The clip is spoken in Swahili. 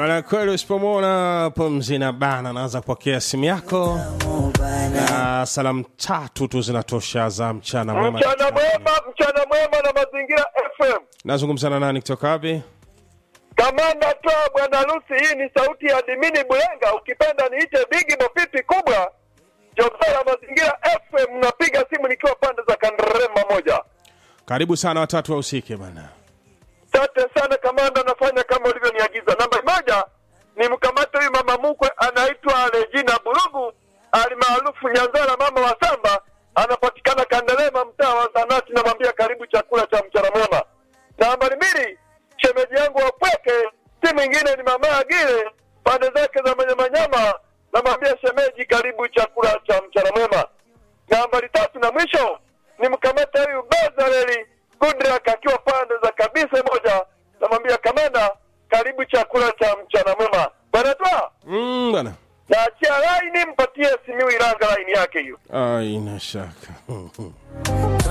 Maana kweli usipomwona pumzi na bana, naanza kupokea simu yako na salamu tatu tu zinatosha za mchana mwema. Mchana mwema, mchana mwema na mazingira FM. Nazungumza na nani kutoka wapi? Kamanda toa bwana harusi, hii ni sauti ya Dimini Bulenga, ukipenda niite Bigi Bopipi kubwa. Jogora mazingira FM, napiga simu nikiwa pande za Kanderema moja. Karibu sana watatu wahusike bana. Asante sana kamanda, nafanya kama ulivyoniagiza. Namba moja ni mkamate huyu mama mkwe anaitwa Regina Burugu alimaarufu Nyanzara, mama wa Samba, anapatikana Kandelema, mtaa wa Zanati. Namwambia karibu chakula cha mchana mwema. Nambari mbili, shemeji yangu wa Pweke, si mwingine ni mama Agile, pande zake za Manyamanyama. Namwambia shemeji, karibu chakula cha mchana mwema. Nambari tatu na mwisho ni mkamata huyu Bazareli Goodluck akiwa pande za kabisa moja, namwambia kamanda, karibu chakula cha mchana mwema. Bwana twa Mm, bana. naachia laini, mpatie Simiu Ilanga laini yake hiyo. Aina shaka.